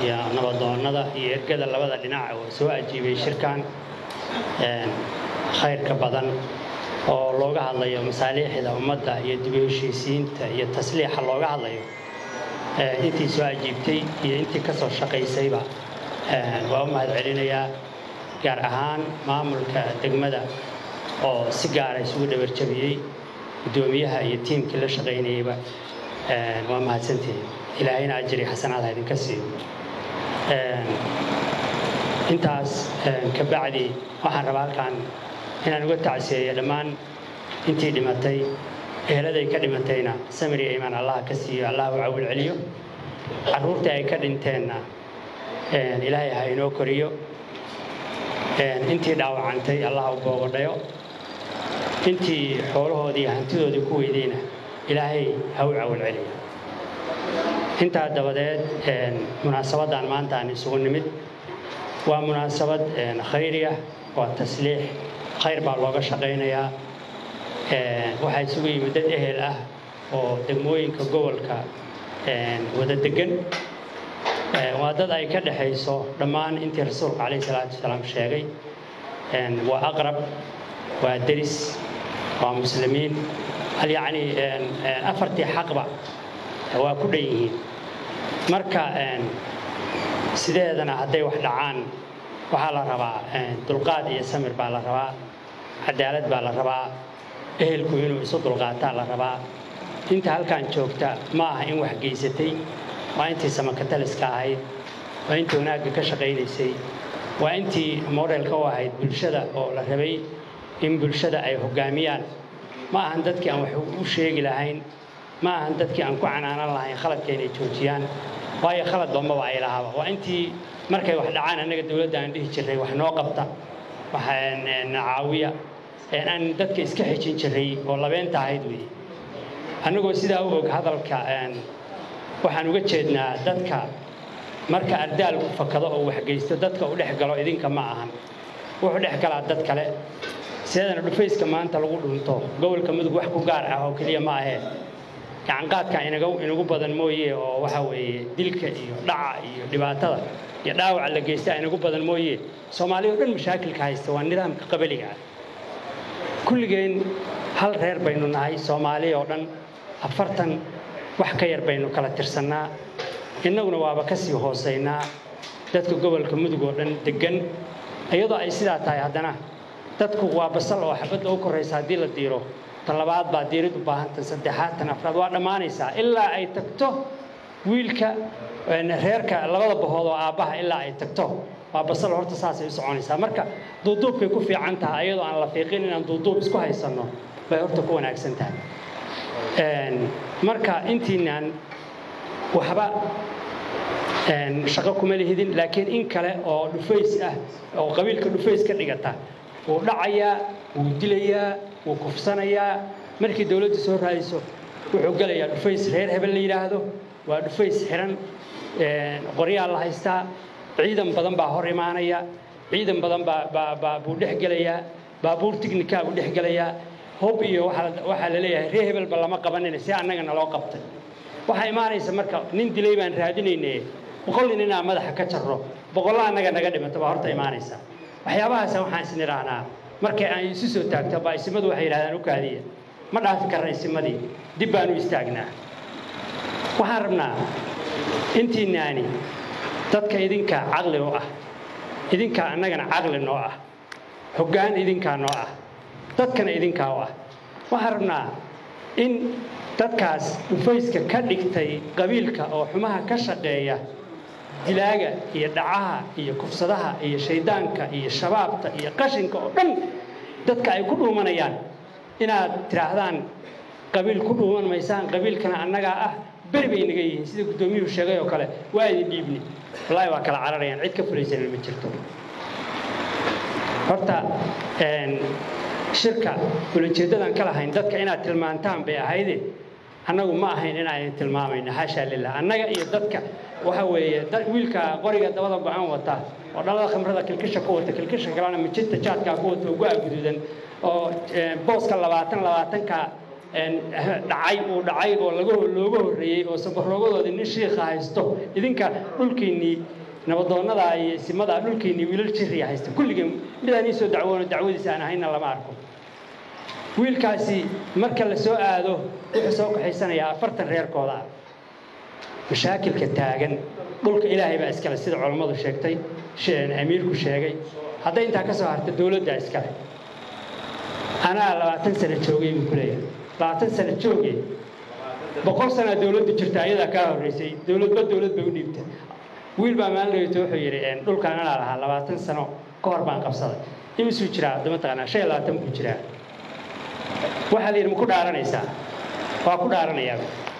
iyo nabadoonnada iyo ergada labada dhinac oo soo ajiibay shirkan khayrka badan oo looga hadlayo masaaliixda ummadda iyo dib u heshiisiinta iyo tasliixa looga hadlayo intii soo ajiibtay iyo intii ka soo shaqaysayba waa u mahad celinayaa gaar ahaan maamulka degmada oo si gaara isugu dhabarjabiyey guddoomiyaha iyo tiimkii la shaqaynayeyba waa mahadsantihiin ilaahayna ajri xasanaadha idinka siiyo intaas ka bacdi waxaan rabaa halkan inaan uga tacsiyeeyo dhammaan intii dhimatay eheladay ka dhimatayna samiri imaan allah ka siiyo allah u cawil celiyo carruurtii ay ka dhinteenna ilaahay ha inoo koriyo intii dhaawacantay allah u boogodhayo intii xoolahoodii hantidoodii ku weydayna ilaahay ha u cawil celiyo intaa dabadeed munaasabaddan maanta aan isugu nimid waa munaasabad khayri ah waa tasliix khayr baa looga shaqaynayaa waxaa isugu yimid dad ehel ah oo degmooyinka gobolka wada degan waa dad ay ka dhexayso dhammaan intii rasuulka calayh salaatu wasalaam sheegay waa aqrab waa deris waa muslimiin hal yacni afartii xaqba waa ku dhan yihiin marka sideedana hadday wax dhacaan waxaa la rabaa dulqaad iyo samir baa la rabaa cadaalad baa la rabaa ehelku inuu isu dulqaataa la rabaa inta halkan joogta ma aha in wax geysatay waa intii samakataliska ahayd waa intii wanaagga ka shaqaynaysay waa intii modelka u ahayd bulshada oo la rabay in bulshada ay hoggaamiyaan ma ahan dadkii aan wax u sheegi lahayn ma ahan dadkii aan ku canaanan lahayn khaladka inay joojiyaan waayo khalad bambaba ay lahaaba waa intii markay wax dhacaan annaga dowladda aan dhihi jirray wax noo qabta waxaan caawiya aan dadka iska xejin jirray oo labeenta ahayd weeye annagoo sidaa u og hadalka waxaan uga jeednaa dadka marka ardaalku fakado oo waxgeysto dadka u dhex galo idinka ma ahan wuxuu dhex galaa dad kale sideedana dhufayska maanta lagu dhunto gobolka mudug wax ku gaar ah oo keliya ma ahee gacanqaadka inagu badan mooye oo waxa weeye dilka iyo dhaca iyo dhibaatada iyo dhaawaca la geysta inagu badan mooye soomaaliya o dhan mashaakilka haysta waa nidaamka qabaliga ah kulligeen hal reer baynu nahay soomaaliya oo dhan afartan wax ka yar baynu kala tirsannaa innaguna waaba ka sii hoosaynaa dadka gobolka mudug oo dhan deggan iyadoo ay sidaa tahay haddana dadku waa basal oo xabadda u koraysa haddii la diiro tan labaad baa diirid u baahan tan saddexaad tan afraad waa dhammaanaysaa ilaa ay tagto wiilka reerka labada bahood oo aabbaha ilaa ay tagto waa basal horta saasay u soconaysaa marka duuduubkay ku fiican tahay ayadoo aan la fiiqin inaan duuduub isku haysanno bay horta ku wanaagsan tahay marka intiinaan waxba shaqo kuma lihidin laakiin in kale oo dhufays ah oo qabiilka dhufays ka dhigata wuu dhacayaa wuu dilayaa wuu kufsanayaa markii dowladdu soo raadiso wuxuu gelayaa dhufays reer hebel la yidhaahdo waa dhufays xiran qoryaa la haystaa ciidan badan baa hor imaanaya ciidan badan baa buu dhex gelayaa baabuur tignikaa buu dhex gelayaa hob iyo waxaa la leeyahay reer hebelba lama qabanina si annaga naloo qabtay waxaa imaanaysa marka nin dilay baan raadinayne boqol nin inaan madaxa ka jarro boqolla annaga naga dhimato baa horta imaanaysa waxyaabahaasa waxaan isn idhaahnaa markay aan isu soo taagto baa isimadu waxay yidhahdaan u kaadiya ma dhaafi karna isimadii dib baan u istaagnaa waxaan rabnaa intiinaani dadka idinkaa caqli u ah idinkaa annagana caqli noo ah hoggaan idinkaa noo ah dadkana idinkaa u ah waxaan rabnaa in dadkaas dhufayska ka dhigtay qabiilka oo xumaha ka shaqeeya dilaaga iyo dhacaha iyo kufsadaha iyo shayddaanka iyo shabaabta iyo qashinka oo dhan dadka ay ku dhuumanayaan inaad tidhaahdaan qabiil ku dhuuman maysaan qabiilkana annagaa ah beri bay naga yihiin sida guddoomiyuhu sheegay oo kale waa idin dhiibni wallaahi waa kala cararayaan cid ka fulaysana ma jirto horta shirka ulajeeddadan ka lahayn dadka inaad tilmaantaan bay ahayde annagu ma ahayn inaanan tilmaamayno xaashaa lilah annaga iyo dadka waxa weeye wiilka qoriga dabada go-aan wata oo dhalada khamrada kilkisha ku wata kilkisha kalena mijinta jaadkaa ku wata oo go-a guduudan oo booska labaatan labaatanka dhacay uu dhacay oo laga looga horreeyey oo sabaroogadoodii nin shiikha haysto idinka dhulkiinnii nabadoonnadaa iyo simadaa dhulkiinnii wiilal jiriya haysta kulligeen midaan ii soo dacwoono dacwadiisa aan ahayna lama arko wiilkaasi marka la soo aado wuxuu soo kaxaysanayaa afartan reerkooda ah mashaakilka taagan dhulka ilaahay baa iskale sida culammadu sheegtay amiirku sheegay hadday intaa ka soo harta dowladdaa iskale anaa labaatan sano joogay buu ku leeyahay labaatan sano joogay boqol sanaa dowladdu jirta ayadaa kaa horraysay dowladba dowlad bay u dhiibtay wiil baa maalin dhaweyto wuxuu yidhi dhulkaan anaa lahaa labaatan sano ka hor baan qabsaday imisuu jiraa hadda mataqaanaa shan iyo labaatan buu jiraa waxaa la yidhi ma ku dhaaranaysaa waa ku dhaaranayaa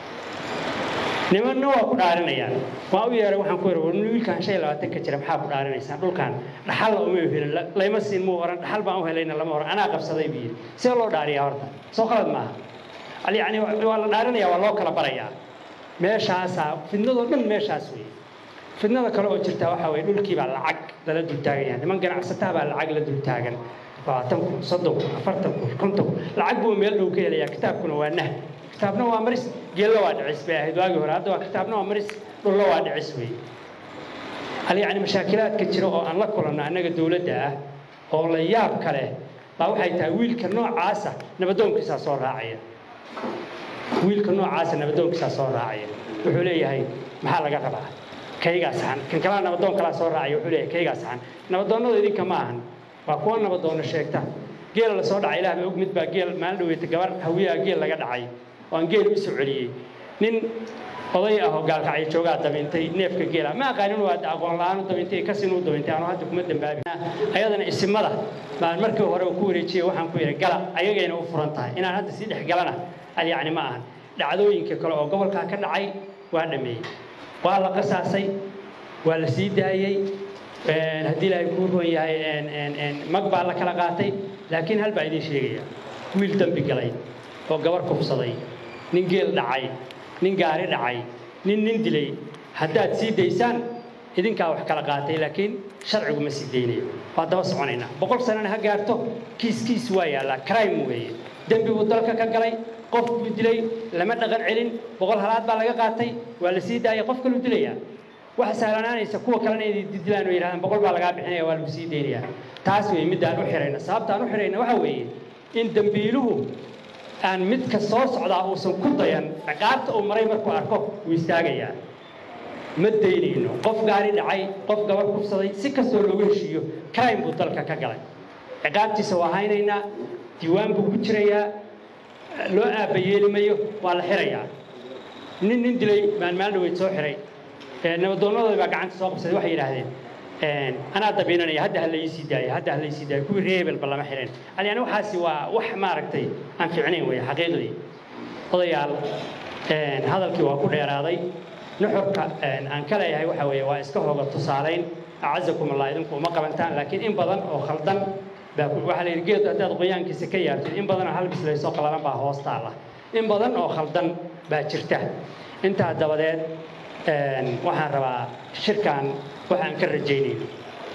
nimanna waa ku dhaarinayaan waa u yeehay waxaan ku yidhi war wiilkaan shan iyo labaatan ka jira maxaa ku dhaarinaysaan dhulkaan dhaxalla uma helin layma siin muu oran dhaxal baan u helayna lama oran anaa qabsaday buu yidhi see loo dhaariyaa horta soo qalad maaha yacni waa la dhaarinaya waa loo kala barayaa meeshaasaa fidnadoo dhan meeshaas weeye fidnada kale oo jirta waxaa weeye dhulkii baa lacag lala dultaagan yahay niman ganacsataa baa lacag la dultaagan labaatan kun soddon kun afartan kun konton kun lacag buu meel dhow ka helayaa kitaabkuna waa nah kitaabna waa maris geella waa dhicis bay ahayd waagii hore hadda waa kitaabna waa maris dhulla waa dhicis weeye hal yacni mashaakilaadka jira oo aan la kulanno annaga dowladda ah oo la yaab kale baa waxay tahay wiilka noocaasa nabadoonkiisaa soo raacaya wiilka noocaasa nabadoonkiisaa soo raacaya wuxuu leeyahay maxaa laga rabaa kaygaa saxan kan kalaa nabadoon kalaa soo raacaya wuxuu leeyahay kaygaa saxan nabadoonnada idinka ma ahan waa kuwa nabadoonno sheegta geela la soo dhacay ilaah baa og mid baa geel maalin dhaweyta gabar hawiyaha geel laga dhacay oo aan geel u soo celiyey nin oday ah oo gaalkacyo joogaa dabintay neefka geela ma aqaanin waa aqoon la-aan u dabintay kasin u dabintay anuu hadda kuma dambaabi ayadana isimada baan markii hore ku wareejiyey waxaan ku yidhi gala ayagayna u furan tahay inaan hadda sii dhex galana al yacni ma ahan dhacdooyinka kale oo gobolkaa ka dhacay waa dhameeyey waa la qasaasay waa la sii daayey haddii ilaahay kuu roon yahay mag baa la kala qaatay laakiin hal baa idiin sheegaya wiil dembi galay oo gabar kufsaday nin geel dhacay nin gaari dhacay nin nin dilay haddaad sii daysaan idinkaa wax kala qaatay laakiin sharcigu ma sii daynayo waa daba soconaynaa boqol sanana ha gaarto kiis kiis waa yaallaa crime weeye dembi buu dalka ka galay qof buu dilay lama dhaqan celin boqol halaad baa laga qaatay waa la sii daayay qof kaluu dilayaa waxa sahlanaanaysa kuwa kalena inay dilaan oo yidhahdaan boqol baa lagaa bixinaya waa lagu sii daynayaa taas weeye middaan u xirayna sababta aan u xirayna waxa weeye in dembiiluhu aan midka soo socdaa uusan ku dayan ciqaabta uu maray markuu arko wuu istaagayaa ma daynayno qof gaari dhacay qof gabar kufsaday si kastoo loogu heshiiyo crime buu dalka ka galay ciqaabtiisa waa haynaynaa diiwaan buu ku jirayaa loo aabbayeeli mayo waa la xirayaa nin nin dilay maan maalin dhaweyd soo xiray nabadoonnadooda baa gacanta soo qabsaday waxay yidhaahdeen anaa dabiinanaya hadda ha laysii daaya hadda ha laysii daaya kuwii reebelba lama xirin yani waxaasi waa wax maaragtay aan fiicnayn weeye xaqiiqdii odayaal hadalkii waa ku dheeraaday nuxurka aan ka leeyahay waxa weeye waa iska hooga tusaalayn acazakum allah idinku uma qabantaan laakiin in badan oo khaldan baa waxaa la yidhi geed haddaad qoyaankiisa ka yaabtid in badan oo hal bislaysoo qalalan baa hoos taala in badan oo khaldan baa jirta intaa dabadeed waxaan rabaa shirkan waxaan ka rajaynayno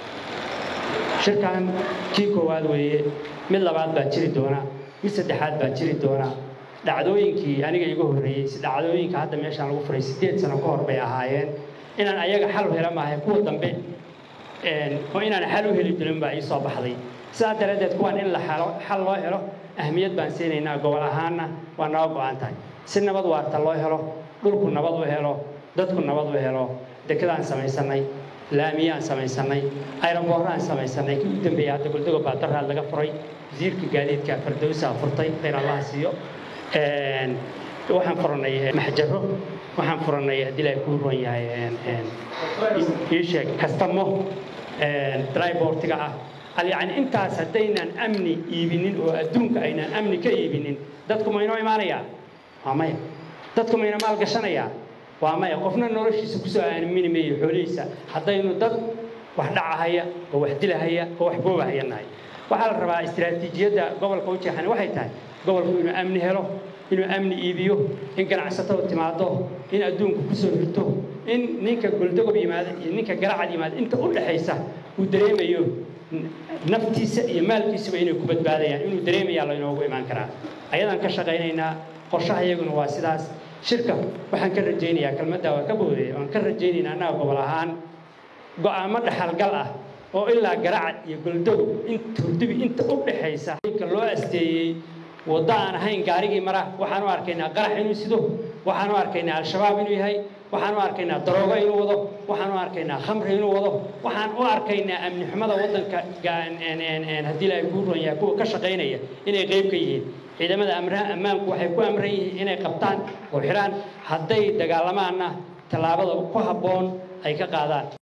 shirkan kii koowaad weeye mid labaad baa jiri doona mid saddexaad baa jiri doona dhacdooyinkii aniga iga horreeyey si dhacdooyinka hadda meeshaan lagu furay siddeed sano ka hor bay ahaayeen inaan ayaga xal u hela maahay kuwa dambe oo inaan xal u heli jirin baa ii soo baxday sidaa daraaddeed kuwaan in la xal loo helo ahmiyad baan siinaynaa gobol ahaanna waa naga go'an tahay si nabad waarta loo helo dhulku nabad u helo dadku nabad u helo dekedaan samaysanay laamiyaan samaysanay ayrabooraan samaysanay kii u dambeeyey hadda goldogo baadaraad laga furay wasiirka gaadiidka fardowsaa furtay khayr allaha siiyo waxaan furannay maxjaro waxaan furannay haddii ilaahay kuu ruwan yahay ii sheeg kastamo drybortiga ah yani intaas haddaynaan amni iibinin oo adduunka aynaan amni ka iibinin dadku ma inoo imaanayaa waa maya dadku ma ina maal gashanayaa waa maya qofna noloshiisa kusoo aamini mayo xoolihiisa haddaynu dad wax dhacahaya oo wax dilahaya oo wax boobahaya nahay waxaa la rabaa istiraatiijiyadda gobolka u jeexani waxay tahay gobolku inuu amni helo inuu amni iibiyo in ganacsatada timaado in adduunku kusoo hirto in ninka goldogob yimaado iyo ninka garacad yimaado inta u dhaxaysa uu dareemayo naftiisa iyo maalkiisaba inay ku badbaadayaan inuu dareemayaa laynoogu imaan karaa ayadaan ka shaqaynaynaa qorshaha iyaguna waa sidaas shirka waxaan ka rajaynayaa kelmadda waa ka boodaya waan ka rajaynaynaa annaga gobol ahaan go'aamo dhaxalgal ah oo ilaa garacad iyo goldow inta hurdibi inta u dhaxaysa inka loo asteeyey waddo aan ahayn gaarigii mara waxaan u arkaynaa qarax inuu sido waxaan u arkaynaa al-shabaab inuu yahay waxaan u arkaynaa daroogo inuu wado waxaan u arkaynaa khamri inuu wado waxaan u arkaynaa amni xumada waddanka haddii ilaahay kuu ron yahay kuwa ka shaqaynaya inay qayb ka yihiin ciidamada ammaanku waxay ku amran yihiin inay qabtaan oo xidhaan hadday dagaalamaanna tallaabada ku habboon ay ka qaadaan